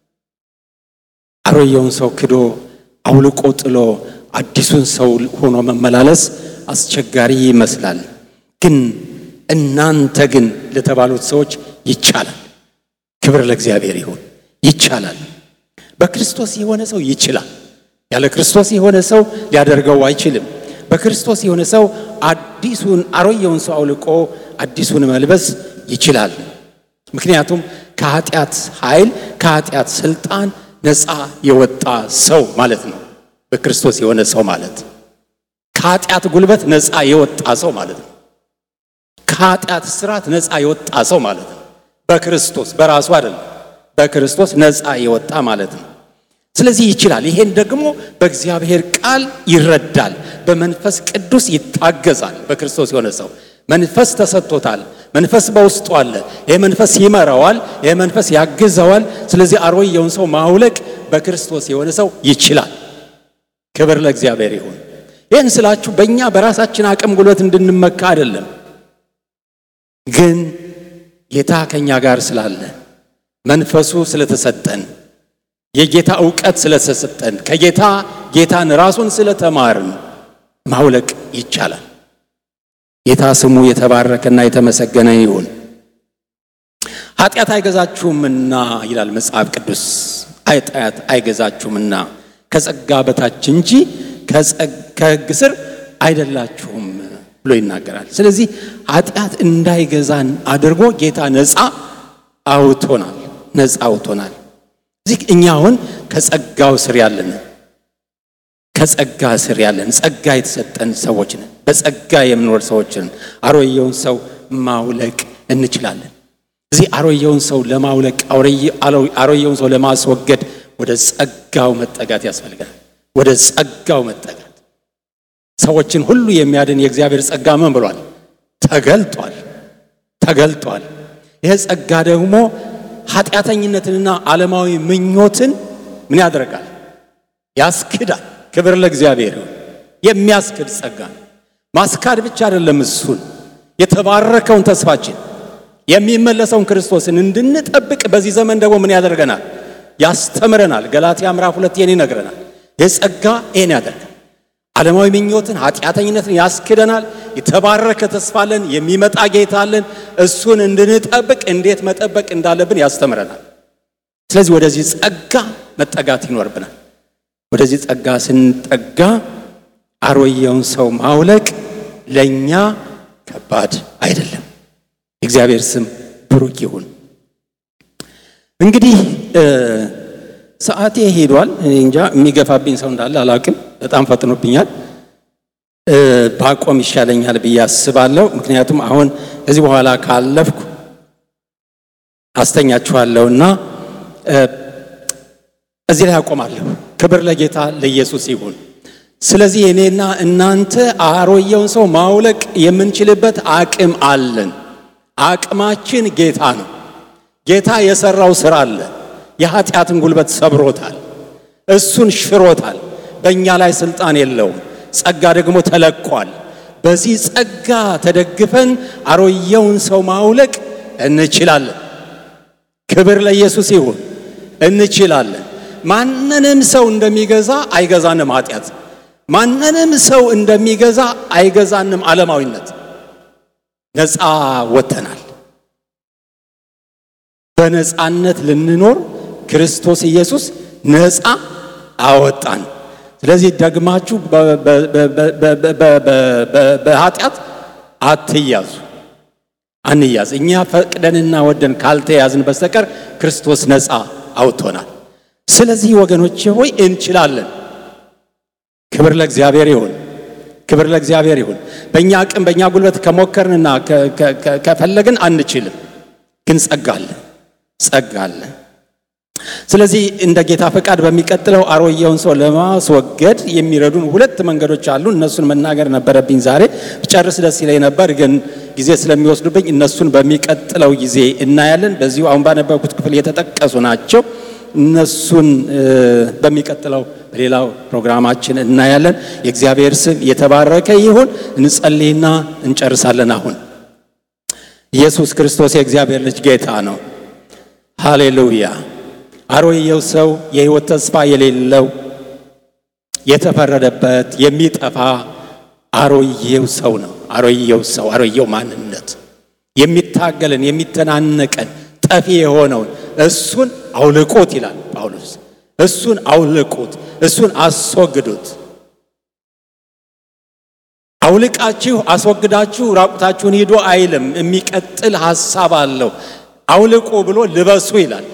A: አሮጌውን ሰው ክዶ አውልቆ ጥሎ አዲሱን ሰው ሆኖ መመላለስ አስቸጋሪ ይመስላል። ግን እናንተ ግን ለተባሉት ሰዎች ይቻላል። ክብር ለእግዚአብሔር ይሁን። ይቻላል። በክርስቶስ የሆነ ሰው ይችላል። ያለ ክርስቶስ የሆነ ሰው ሊያደርገው አይችልም። በክርስቶስ የሆነ ሰው አዲሱን አሮጌውን ሰው አውልቆ አዲሱን መልበስ ይችላል። ምክንያቱም ከኃጢአት ኃይል ከኃጢአት ስልጣን ነፃ የወጣ ሰው ማለት ነው። በክርስቶስ የሆነ ሰው ማለት ከኃጢአት ጉልበት ነፃ የወጣ ሰው ማለት ነው። ከኃጢአት ስራት ነፃ የወጣ ሰው ማለት ነው። በክርስቶስ በራሱ አይደለም፣ በክርስቶስ ነፃ የወጣ ማለት ነው። ስለዚህ ይችላል። ይሄን ደግሞ በእግዚአብሔር ቃል ይረዳል፣ በመንፈስ ቅዱስ ይታገዛል። በክርስቶስ የሆነ ሰው መንፈስ ተሰጥቶታል። መንፈስ በውስጡ አለ። ይህ መንፈስ ይመራዋል፣ ይህ መንፈስ ያግዘዋል። ስለዚህ አሮጌውን ሰው ማውለቅ በክርስቶስ የሆነ ሰው ይችላል። ክብር ለእግዚአብሔር ይሁን። ይህን ስላችሁ በእኛ በራሳችን አቅም ጉልበት እንድንመካ አይደለም፣ ግን ጌታ ከእኛ ጋር ስላለ መንፈሱ ስለተሰጠን የጌታ እውቀት ስለተሰጠን ከጌታ ጌታን ራሱን ስለተማርን ማውለቅ ይቻላል። ጌታ ስሙ የተባረከና የተመሰገነ ይሁን። ኃጢአት አይገዛችሁምና ይላል መጽሐፍ ቅዱስ። ኃጢአት አይገዛችሁምና ከጸጋ በታች እንጂ ከሕግ ስር አይደላችሁም ብሎ ይናገራል። ስለዚህ ኃጢአት እንዳይገዛን አድርጎ ጌታ ነፃ አውቶናል፣ ነፃ አውቶናል። እዚህ እኛ አሁን ከጸጋው ስር ያለን ከጸጋ ስር ያለን ጸጋ የተሰጠን ሰዎች ነን። በጸጋ የምንኖር ሰዎች ነን። አሮጌውን ሰው ማውለቅ እንችላለን። እዚህ አሮጌውን ሰው ለማውለቅ አሮጌውን ሰው ለማስወገድ ወደ ጸጋው መጠጋት ያስፈልጋል። ወደ ጸጋው መጠጋት ሰዎችን ሁሉ የሚያድን የእግዚአብሔር ጸጋ ምን ብሏል? ተገልጧል ተገልጧል። ይሄ ጸጋ ደግሞ ኃጢአተኝነትንና ዓለማዊ ምኞትን ምን ያደርጋል? ያስክዳል። ክብር ለእግዚአብሔር ይሁን። የሚያስክድ ጸጋ ነው። ማስካድ ብቻ አይደለም፣ እሱን የተባረከውን ተስፋችን የሚመለሰውን ክርስቶስን እንድንጠብቅ በዚህ ዘመን ደግሞ ምን ያደርገናል? ያስተምረናል። ገላትያ ምዕራፍ ሁለት ይህን ይነግረናል። ይህ ጸጋ ይህን ያደርጋል። ዓለማዊ ምኞትን ኃጢአተኝነትን ያስክደናል። የተባረከ ተስፋ አለን። የሚመጣ ጌታ አለን። እሱን እንድንጠብቅ እንዴት መጠበቅ እንዳለብን ያስተምረናል። ስለዚህ ወደዚህ ጸጋ መጠጋት ይኖርብናል። ወደዚህ ጸጋ ስንጠጋ አሮየውን ሰው ማውለቅ ለእኛ ከባድ አይደለም። የእግዚአብሔር ስም ብሩክ ይሁን። እንግዲህ ሰዓቴ ሄዷል። እኔ እንጃ የሚገፋብኝ ሰው እንዳለ አላውቅም። በጣም ፈጥኖብኛል። ባቆም ይሻለኛል ብዬ አስባለሁ። ምክንያቱም አሁን ከዚህ በኋላ ካለፍኩ አስተኛችኋለሁና እዚህ ላይ አቆማለሁ። ክብር ለጌታ ለኢየሱስ ይሁን። ስለዚህ እኔና እናንተ አሮየውን ሰው ማውለቅ የምንችልበት አቅም አለን። አቅማችን ጌታ ነው። ጌታ የሰራው ስራ አለ። የኃጢአትን ጉልበት ሰብሮታል። እሱን ሽሮታል። በእኛ ላይ ስልጣን የለውም። ጸጋ ደግሞ ተለቋል። በዚህ ጸጋ ተደግፈን አሮየውን ሰው ማውለቅ እንችላለን። ክብር ለኢየሱስ ይሁን። እንችላለን። ማንንም ሰው እንደሚገዛ አይገዛንም ኃጢአት። ማንንም ሰው እንደሚገዛ አይገዛንም ዓለማዊነት። ነፃ ወጥተናል። በነፃነት ልንኖር ክርስቶስ ኢየሱስ ነፃ አወጣን። ስለዚህ ደግማችሁ በኃጢአት አትያዙ፣ አንያዝ። እኛ ፈቅደንና ወደን ካልተያዝን በስተቀር ክርስቶስ ነፃ አውጥቶናል። ስለዚህ ወገኖቼ ሆይ እንችላለን። ክብር ለእግዚአብሔር ይሁን። ክብር ለእግዚአብሔር ይሁን። በእኛ አቅም በእኛ ጉልበት ከሞከርንና ከፈለግን አንችልም፣ ግን ጸጋ አለ ጸጋ አለ። ስለዚህ እንደ ጌታ ፈቃድ በሚቀጥለው አሮየውን ሰው ለማስወገድ የሚረዱን ሁለት መንገዶች አሉ። እነሱን መናገር ነበረብኝ ዛሬ ጨርስ ደስ ይለኝ ነበር፣ ግን ጊዜ ስለሚወስዱብኝ እነሱን በሚቀጥለው ጊዜ እናያለን። በዚሁ አሁን ባነበብኩት ክፍል የተጠቀሱ ናቸው። እነሱን በሚቀጥለው በሌላው ፕሮግራማችን እናያለን። የእግዚአብሔር ስም የተባረከ ይሁን። እንጸልይና እንጨርሳለን። አሁን ኢየሱስ ክርስቶስ የእግዚአብሔር ልጅ ጌታ ነው። ሃሌሉያ። አሮየው ሰው የሕይወት ተስፋ የሌለው የተፈረደበት የሚጠፋ አሮየው ሰው ነው። አሮየው ሰው አሮየው ማንነት የሚታገለን የሚተናነቀን ጠፊ የሆነውን እሱን አውልቁት ይላል ጳውሎስ። እሱን አውልቁት፣ እሱን አስወግዱት። አውልቃችሁ አስወግዳችሁ ራቁታችሁን ሂዱ አይልም። የሚቀጥል ሐሳብ አለው። አውልቁ ብሎ ልበሱ ይላል።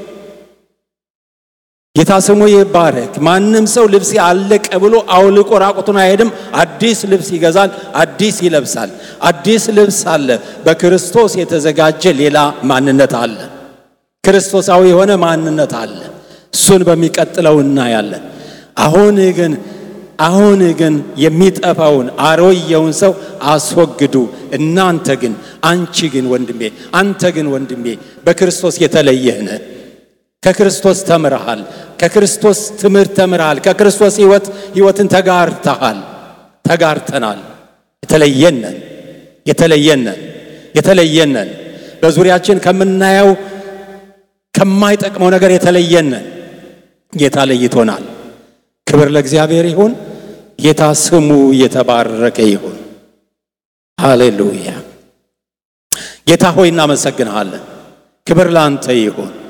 A: ጌታ ስሙ ይባረክ። ማንም ሰው ልብሴ አለቀ ብሎ አውልቆ ራቁቱን አይሄድም። አዲስ ልብስ ይገዛል፣ አዲስ ይለብሳል። አዲስ ልብስ አለ። በክርስቶስ የተዘጋጀ ሌላ ማንነት አለ። ክርስቶሳዊ የሆነ ማንነት አለ። እሱን በሚቀጥለው እናያለን። አሁን ግን አሁን ግን የሚጠፋውን አሮየውን ሰው አስወግዱ። እናንተ ግን አንቺ ግን ወንድሜ፣ አንተ ግን ወንድሜ በክርስቶስ የተለየህ ነህ። ከክርስቶስ ተምረሃል። ከክርስቶስ ትምህርት ተምረሃል። ከክርስቶስ ሕይወት ሕይወትን ተጋርተሃል፣ ተጋርተናል። የተለየነን የተለየነን የተለየነን በዙሪያችን ከምናየው ከማይጠቅመው ነገር የተለየነን ጌታ ለይቶናል። ክብር ለእግዚአብሔር ይሁን። ጌታ ስሙ የተባረከ ይሁን። ሃሌሉያ። ጌታ ሆይ እናመሰግንሃለን። ክብር ለአንተ ይሁን።